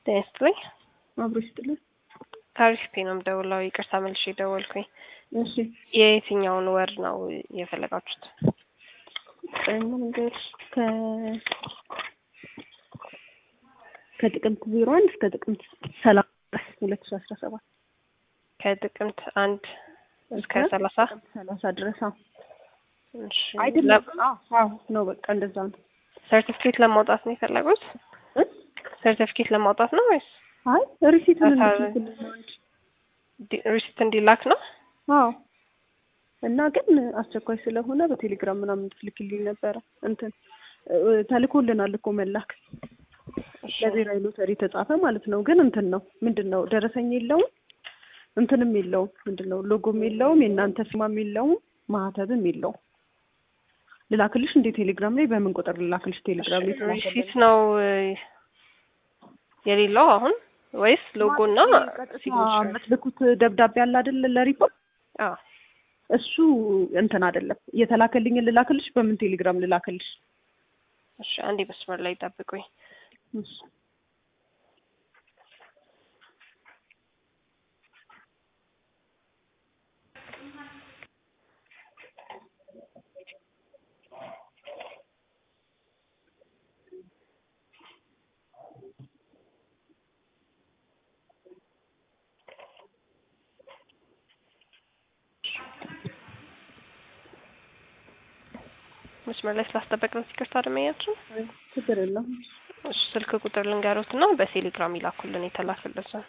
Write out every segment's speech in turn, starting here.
ጤና ይስጥልኝ። አብሮ ይስጥልኝ። ታሪክ ፔ ነው የምደውለው። ይቅርታ መልሼ ደወልኩኝ። እሺ የየትኛውን ወር ነው የፈለጋችሁት? መንገድ ከ ከጥቅምት ዜሮ አንድ እስከ ጥቅምት ሰላሳ ሁለት ሺ አስራ ሰባት ከጥቅምት አንድ እስከ ሰላሳ ሰላሳ ድረስ አዎ። እሺ። አይደለም አዎ ነው በቃ እንደዛ ነው። ሰርቲፊኬት ለማውጣት ነው የፈለጉት? እ? ሰርቲፊኬት ለማውጣት ነው ወይስ አይ ሪሲቱን አሳ- እንድትልክልኝ ነው እንጂ ዲ- ሪሲት እንዲላክ ነው? አዎ እና ግን አስቸኳይ ስለሆነ በቴሌግራም ምናምን እንድትልክልኝ ነበረ። እንትን እ፣ ተልኮልናል እኮ መላክ እሺ። ለብሔራዊ ሎተሪ ተጻፈ ማለት ነው። ግን እንትን ነው ምንድን ነው ደረሰኝ የለውም እንትንም የለውም ምንድን ነው ሎጎም የለውም የእናንተ ፊርማም የለውም ማህተብም የለውም። ልላክልሽ እንዴ ቴሌግራም ላይ በምን ቁጥር ልላክልሽ ቴሌግራም ላይ ሪሲት ነው እ፣ የሌለው አሁን ወይስ ሎጎ እና ሲግኔቸር? የምትልኩት ደብዳቤ አለ አይደል ለሪፖርት አዎ እሱ እንትን አይደለም የተላከልኝን ልላክልሽ በምን ቴሌግራም ልላክልሽ እሺ፣ አንዴ መስመር ላይ ጠብቁኝ። እሺ መስመር ላይ ስላስጠበቅን ይቅርታ አድመኛችን። ችግር የለም እሺ፣ ስልክ ቁጥር ልንገሩት እና በቴሌግራም ይላኩልን የተላከለትን።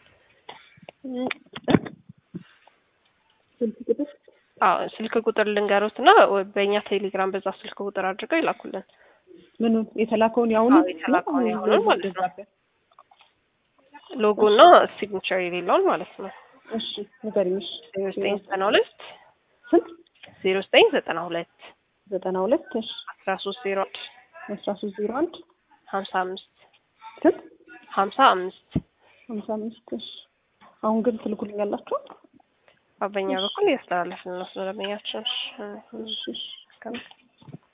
ስልክ ቁጥር አዎ ስልክ ቁጥር ልንገሩት እና በእኛ ቴሌግራም በዛ ስልክ ቁጥር አድርገው ይላኩልን። ምኑን የተላከውን ያሁኑ አዎ፣ የተላከውን ያሁኑን ማለት ነው። ሎጎ እና ሲግኒቸር የሌለውን ማለት ነው። እሺ ንገሪኝ እሺ ዜሮ ዘጠኝ ዘጠና ሁለት ስንት ዜሮ ዘጠኝ ዘጠና ሁለት ዘጠና ሁለት እሺ አስራ ሶስት ዜሮ አንድ አስራ ሶስት ዜሮ አንድ ሀምሳ አምስት ስንት ሀምሳ አምስት ሀምሳ አምስት እሺ አሁን ግን ትልኩልኛላችሁ በኛ በኩል እያስተላለፍን ነው ስለደንበኛችን። እሺ፣ እሺ እሺ እስከ-